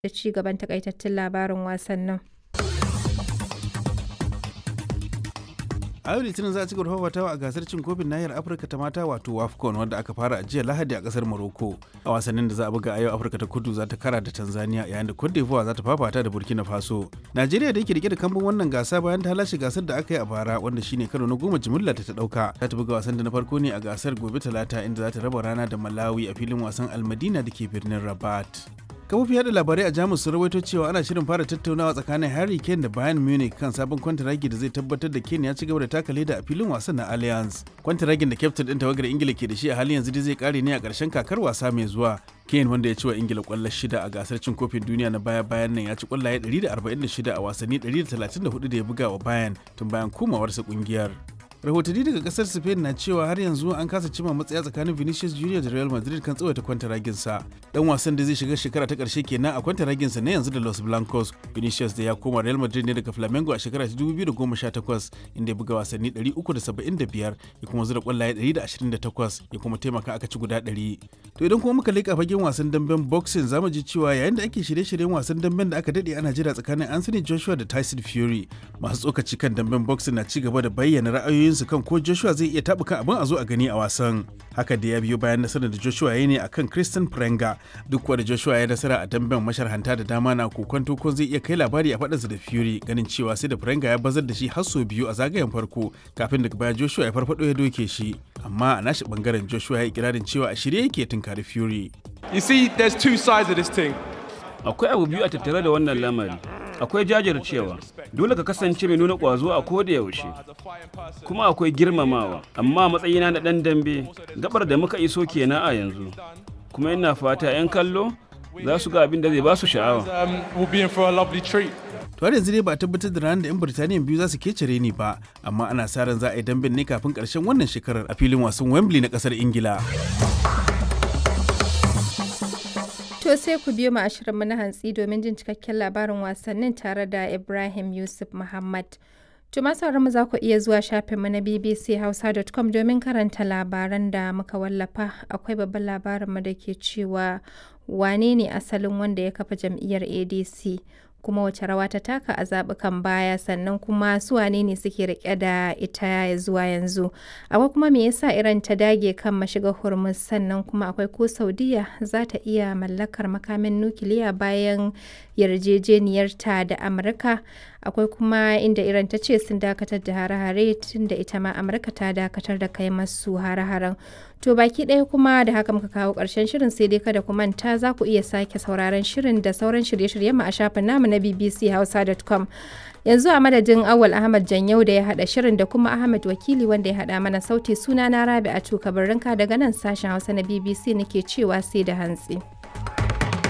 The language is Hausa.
da ci gaban takaitattun labarin wasannin. a yau litinin za a ci gaba fafatawa a gasar cin kofin nahiyar afirka ta mata wato wafcon wadda aka fara a jiya lahadi a kasar morocco a wasannin da za a buga a yau afirka ta kudu za ta kara da tanzania yayin da cote d'ivoire za ta fafata da burkina faso najeriya da yake rike da kambun wannan gasa bayan ta lashe gasar da aka yi a bara wanda shine karo na goma jimilla ta ta dauka za ta buga wasan da na farko ne a gasar gobe talata inda za ta raba rana da malawi a filin wasan almadina da ke birnin rabat kafofin yada labarai a jamus sun rawaito cewa ana shirin fara tattaunawa tsakanin harry kane da bayern munich kan sabon kwantaragi da zai tabbatar da kane ya ci gaba da taka leda a filin wasan na allianz kwantaragin da kyaftin din tawagar ingila ke da shi a halin yanzu dai zai kare ne a ƙarshen kakar wasa mai zuwa kane wanda ya ci wa ingila kwallo shida a gasar cin kofin duniya na baya bayan nan ya ci kwallaye 146 a wasanni 134 da ya buga wa bayern tun bayan komawarsa kungiyar rahotanni daga kasar spain na cewa har yanzu an kasa cima matsaya tsakanin vinicius junior da real madrid kan tsawaita kwantaraginsa dan wasan da zai shiga shekara ta karshe kenan a kwantaraginsa na yanzu da los blancos vinicius da ya koma real madrid ne daga flamengo a shekara ta 2018 inda ya buga wasanni 375 ya kuma zura kwallaye 128 ya kuma taimaka aka ci guda 100 to idan kuma muka leƙa fagen wasan damben boxing zamu ji cewa yayin da ake shirye-shiryen wasan damben da aka dade ana jira tsakanin anthony joshua da tyson fury masu tsokaci kan damben boxing na ci gaba da bayyana ra'ayoyin su kan ko Joshua zai iya taɓuka abin a zo a gani a wasan. Haka da ya biyo bayan nasarar da Joshua ya ne akan Christian Prenga duk wanda Joshua ya nasara a damben masharhanta da dama na kokonto ko zai iya kai labari a faɗinsa da Fury ganin cewa sai da Prenga ya bazar da shi har sau biyu a zagayen farko kafin daga baya Joshua ya farfado ya doke shi. Amma a nashi bangaren Joshua ya yi ikirarin cewa a shirye yake tunkari Fury. You see, there's two sides of this thing. Akwai abu biyu a tattare da wannan lamari. akwai jajircewa dole ka kasance mai nuna ƙwazo a koda yaushe kuma akwai girmamawa amma matsayina na ɗan dambe gabar da muka iso kenan a yanzu kuma ina fata 'yan kallo za su ga abin da zai ba su sha'awa to har yanzu dai ba a tabbatar da ranar da 'yan birtaniya biyu za su kecere ni ba amma ana sa ran za a yi damben ne kafin karshen wannan shekarar a filin wasan wembley na kasar ingila To sai ku biyo mu ashirinmu na hantsi domin jin cikakken labarin wasannin tare da Ibrahim Yusuf Muhammad. To masu mu za ku iya zuwa shafinmu na bbchausa.com domin karanta labaran da muka wallafa. Akwai babban labarinmu da ke cewa wane ne asalin wanda ya kafa jam'iyyar ADC. kuma wace rawa ta taka a zaɓukan baya sannan kuma su wane ne suke rike da ita zuwa yanzu akwai kuma me yasa iran ta dage kan mashiga hormuz sannan kuma akwai ko saudiya za ta iya mallakar makamin nukiliya bayan yarjejeniyarta da amurka akwai kuma inda iran ta ce sun dakatar da hare-hare tun da ita ma amurka ta dakatar da kai masu hare-haren to baki ɗaya kuma da haka muka kawo ƙarshen shirin sai dai kada ku manta za ku iya sake sauraron shirin da sauran shirye-shiryen mu a shafin namu na bbchausa.com yanzu a madadin awal ahmad janyau da ya haɗa shirin da kuma ahmad wakili wanda ya haɗa mana sauti suna na rabi a tuka daga nan sashen hausa na bbc nake cewa sai da hantsi.